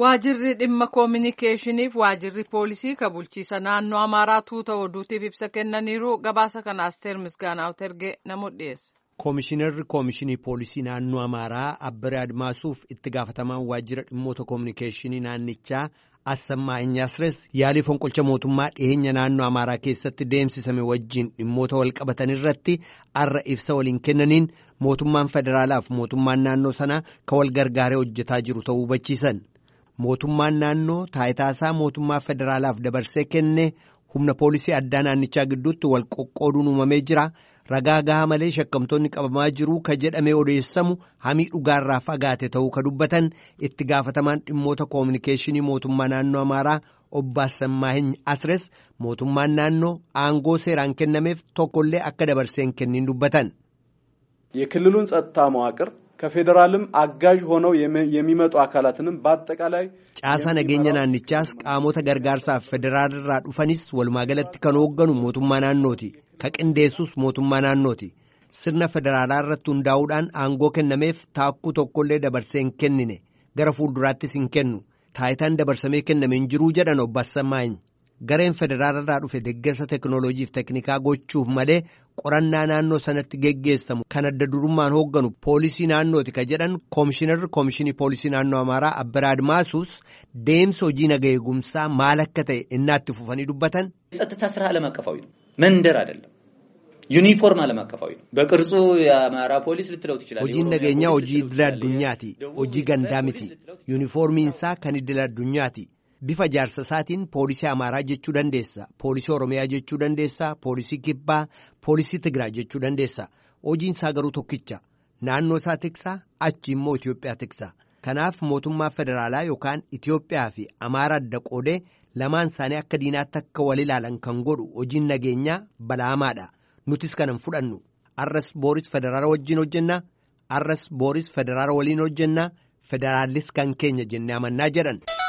Waajirri dhimma koominikeeshiniif waajirri poolisii ka bulchiisa naannoo Amaaraa tuuta oduutiif ibsa kennaniiru gabaasa kana Asteer Misgaanaa ergee namoota dhiyeessa. Koomishinarri Koomishinii Poolisii Naannoo Amaaraa Abbiree Admaasuuf itti gaafatamaan waajjira dhimmoota koominikeeshinii naannichaa Assammaa Inyaasires yaalii fonqolcha mootummaa dhiyeenya naannoo Amaaraa keessatti deemsisame wajjin dhimmoota walqabatan irratti arra ibsa waliin kennaniin mootummaan federaalaaf mootummaan naannoo sanaa ka wal gargaaree hojjetaa jiru ta'uu hubachiisan. Mootummaan naannoo taayitaasaa mootummaa federaalaaf dabarsee kenne humna poolisii addaa naannichaa gidduutti wal qoqqooduun uumamee jira. Ragaa gahaa malee shakkamtoonni qabamaa jiru ka jedhamee odeessamu hamii dhugaarraa fagaate ta'uu ka dubbatan itti gaafatamaan dhimmoota koominikeeshinii mootummaa naannoo Amaaraa obbo Assammaahiny Asres mootummaan naannoo aangoo seeraan kennameef tokkollee akka dabarsee hin kennin dubbatan. የክልሉን ጸጥታ መዋቅር ከፌዴራልም አጋዥ ሆነው የሚመጡ አካላትንም በአጠቃላይ ጫሳ nageenya naannichaas qaamota gargaarsaaf federaalirraa dhufanis walumaagalatti kan hoogganu mootummaa naannooti ka qindeessus mootummaa naannooti sirna federaalaa irratti hundaa'uudhaan aangoo kennameef taakkuu tokkollee dabarsee hin kennine gara fuulduraattis hin kennu taayitaan dabarsamee kenname hin jiruu jedhan obbo Assammaany gareen federaalirraa dhufe deeggarsa teekinooloojiif teeknikaa gochuuf malee qorannaa naannoo sanatti geggeessamu kan adda durummaan hoogganu poolisii naannooti ka jedhan koomishinarri koomishinii poolisii naannoo amaaraa abbiree admaasuus deemsa hojii naga eegumsaa maal akka ta'e innaatti fufanii dubbatan. የጸጥታ ስራ ዓለም አቀፋዊ ነው፣ መንደር አይደለም። ዩኒፎርም ዓለም አቀፋዊ ነው። በቅርጹ የአማራ ፖሊስ ልትለው ትችላለህ። hojiin nageenyaa hojii idil addunyaati hojii gandaa miti yuunifoormiinsaa kan idil addunyaati. bifa jaarsa isaatiin poolisii amaaraa jechuu dandeessa poolisii oromiyaa jechuu dandeessa poolisii kibbaa poolisii tigiraa jechuu dandeessa hojiin isaa garuu tokkicha naannoo isaa tiksaa achi immoo itiyoophiyaa tiksa kanaaf mootummaa federaalaa yookaan itiyoophiyaa fi amaara adda qoodee lamaan isaanii akka diinaatti akka wal ilaalan kan godhu hojiin nageenyaa balaamaadha nutis kanan fudhannu arras booris federaala wajjin hojjennaa arras booris federaala waliin hojjennaa federaallis kan keenya jennee amannaa jedhan.